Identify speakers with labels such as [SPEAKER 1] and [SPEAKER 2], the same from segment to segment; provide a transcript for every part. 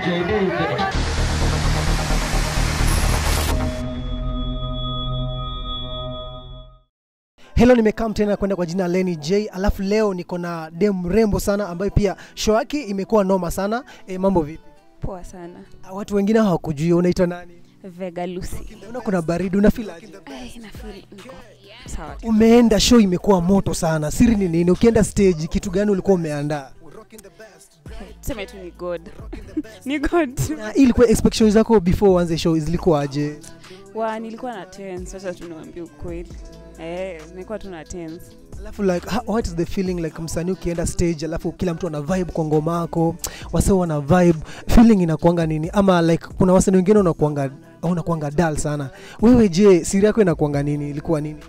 [SPEAKER 1] JD.
[SPEAKER 2] Hello, nimekam tena kwenda kwa jina Lenny J, alafu leo niko na dem mrembo sana ambayo pia show yake imekuwa noma sana. E, mambo vipi?
[SPEAKER 3] Poa sana.
[SPEAKER 2] Ah, Watu wengine hawakujui, unaitwa nani?
[SPEAKER 3] Vega Lucy.
[SPEAKER 2] Naona kuna baridi, unafeel aje?
[SPEAKER 3] Ai, nafeel niko sawa. tu.
[SPEAKER 2] Umeenda show imekuwa moto sana, siri ni nini? Ukienda stage, kitu gani ulikuwa umeandaa?
[SPEAKER 3] Tuseme tu ni God. ni God.
[SPEAKER 2] Na ilikuwa expectations zako before uanze show zilikuwaje?
[SPEAKER 3] Wa nilikuwa na tense, sasa tunawaambia ukweli. Eh, nilikuwa tu na tense.
[SPEAKER 2] Alafu like ha- what is the feeling like msanii ukienda stage alafu kila mtu ana vibe kwa ngoma yako, wase wana vibe, feeling inakuanga nini? Ama like kuna wasanii wengine unakuanga unakuanga dull sana. Wewe je, siri yako inakuanga nini? Ilikuwa nini?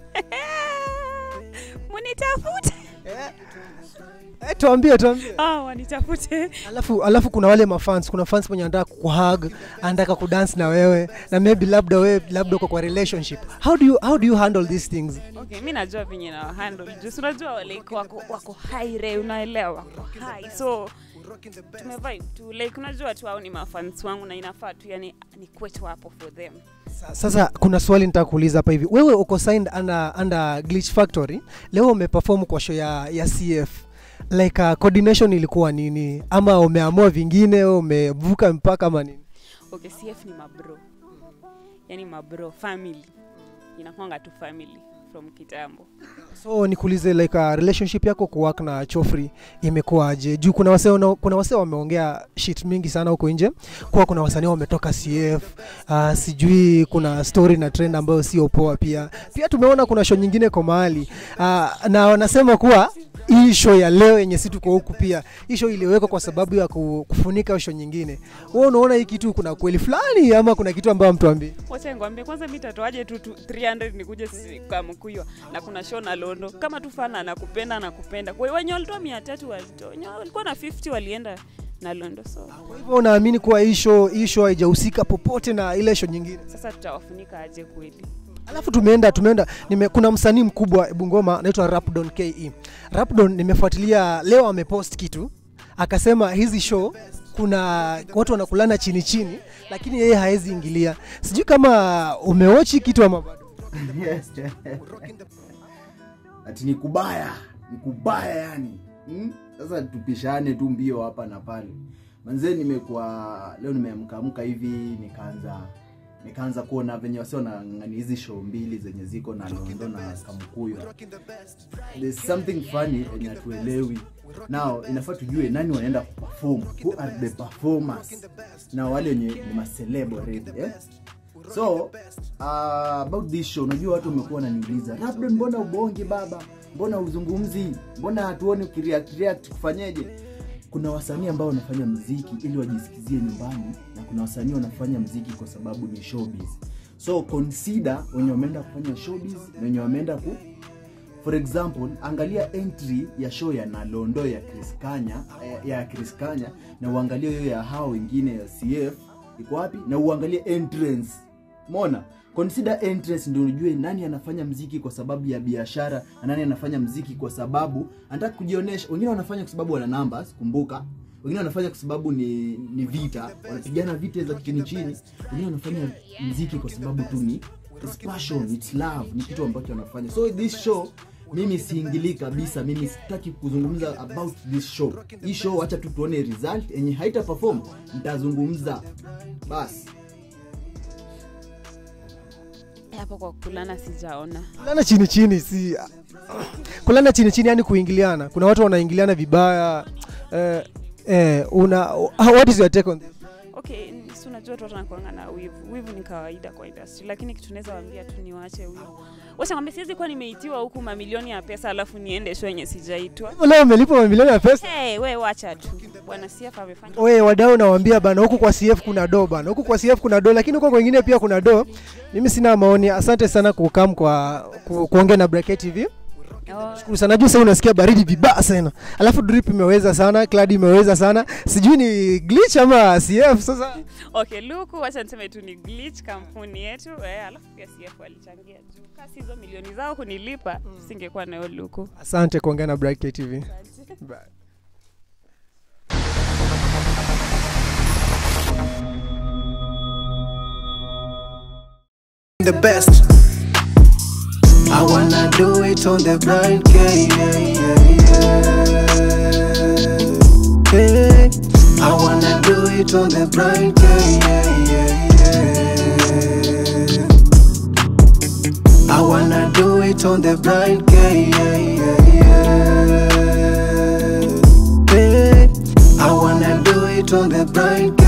[SPEAKER 3] Munitafute.
[SPEAKER 2] Eh, tuambie tuambie.
[SPEAKER 3] Ah, wanitafute.
[SPEAKER 2] Alafu alafu kuna wale mafans, kuna fans mwenye anataka kuhug, anataka kudance na wewe na maybe labda wewe labda uko kwa relationship. How do you how do you handle these things?
[SPEAKER 3] Okay, mi najua venye na handle. Just unajua like wako wako high re, unaelewa wako high. So tumevibe tu like unajua tu hao ni mafans wangu na inafaa tu yani ni kwetu hapo for them.
[SPEAKER 2] Sa- Sasa kuna swali nitaka kuuliza hapa hivi. Wewe uko signed under, under Glitch Factory. Leo umeperform kwa show ya, ya CF. Like uh, coordination ilikuwa nini? Ama umeamua vingine, umevuka mpaka ama nini?
[SPEAKER 3] Okay, CF ni mabro. Yani mabro family. Inakwanga tu family from kitambo.
[SPEAKER 2] So nikuulize like uh, relationship yako kuwork na Chofri imekuwaje? Juu kuna wasee wana- kuna wasee wameongea shit mingi sana huko nje. Kwa kuna wasanii wametoka CF. Uh, sijui kuna story na trend ambayo sio poa pia. Pia tumeona kuna show nyingine kwa mahali. Uh, na wanasema kuwa hii show ya leo yenye si tuko huku pia hii show iliwekwa kwa sababu ya ku- kufunika show nyingine. Wewe unaona hii kitu kuna kweli fulani ama kuna kitu ambayo mtuambie?
[SPEAKER 3] Wacha ngwambie kwanza mi tatoaje tu tu 300 nikuje si- kwa mkuyo na kuna show na Londo. Kama tu fana anakupenda anakupenda. Kwa hiyo wenye walitoa 300 walitoa. Wenye walikuwa na 50 walienda na Londo. So
[SPEAKER 2] Kwa hivyo unaamini kuwa hii show hii show haijahusika popote na ile show nyingine?
[SPEAKER 3] sasa tutawafunika aje kweli?
[SPEAKER 2] Alafu tumeenda tumeenda nime, kuna msanii mkubwa Bungoma anaitwa Rapdon KE. Rapdon nimefuatilia leo amepost kitu akasema hizi show kuna watu wanakulana chini chini, lakini yeye haezi ingilia. Sijui kama umeochi kitu ama bado.
[SPEAKER 4] ati ni kubaya ni kubaya yani hmm? sasa tupishane tu mbio hapa na pale manzee nimekuwa leo nimeamkaamka hivi nikaanza nikaanza kuona venye wasi wanang'ani hizi show mbili zenye ziko na londo na kamkuyo there's something funny yenye hatuelewi now inafaa tujue nani wanaenda kuperform who are the performers na wale wenye ni maceleb already eh? so uh, about this show unajua watu wamekuwa wananiuliza labda mbona ubongi baba mbona uzungumzi mbona hatuoni ukireact react kufanyeje kuna wasanii ambao wanafanya mziki ili wajisikizie nyumbani na kuna wasanii wanafanya mziki kwa sababu ni showbiz so consider wenye wameenda kufanya showbiz na wenye wameenda ku for example angalia entry ya show ya nalondo ya Chris Kanya eh, ya Chris Kanya na uangalie hiyo ya hao wengine ya CF iko wapi na uangalie entrance mona consider entrance ndio ujue nani anafanya mziki kwa sababu ya biashara na nani anafanya mziki kwa sababu anataka kujionyesha wengine wanafanya kwa sababu wana numbers kumbuka wengine wanafanya kwa sababu ni, ni vita wanapigana vita za chini chini wengine wanafanya mziki kwa sababu tu ni it's passion it's love ni kitu ambacho wanafanya so this show mimi siingilii kabisa mimi sitaki kuzungumza about this show hii show wacha tu tuone result yenye haita perform nitazungumza basi
[SPEAKER 3] Hapo kwa kulana sijaona.
[SPEAKER 2] Kulana chini chini si kulana chini chini, yani kuingiliana. Kuna watu wanaingiliana vibaya. Eh, eh, una what is your take on this?
[SPEAKER 3] Okay, n- si unajua tu watu wanakuanga na wivu. Wivu ni kawaida kwa industry, lakini kitu naweza waambia tu ni waache wivu. Wacha ngambia siwezi kuwa nimeitiwa huku mamilioni ya pesa alafu niende show yenye sijaitwa.
[SPEAKER 2] Leo umelipa mamilioni ya pesa.
[SPEAKER 3] Hey, we wacha tu. Bwana CF amefanya
[SPEAKER 2] Oye, wadau nawaambia bana, huku kwa CF kuna do bana, huku kwa CF kuna do, lakini huko kwingine pia kuna do. Mimi sina maoni. Asante sana kukam kwa ku, kuongea na Bracket TV.
[SPEAKER 3] Oh,
[SPEAKER 2] Shukuru sana. Juu sasa unasikia baridi vibaya sana, alafu drip imeweza sana, clad imeweza sana, sijui ni glitch ama CF. Sasa
[SPEAKER 3] okay, Luku, wacha niseme tu ni glitch kampuni yetu eh, alafu pia CF walichangia juu. Kasi hizo milioni zao kunilipa, singekuwa nayo Luku.
[SPEAKER 2] asante kuongea na Bracket TV. Bye.
[SPEAKER 1] the best. I wanna do it on the blind, yeah, yeah, yeah, yeah. Hey, I wanna do it on the blind, yeah, yeah, yeah, yeah. I wanna do it on the blind, yeah, yeah, yeah, yeah. Hey, I wanna do it on the blind,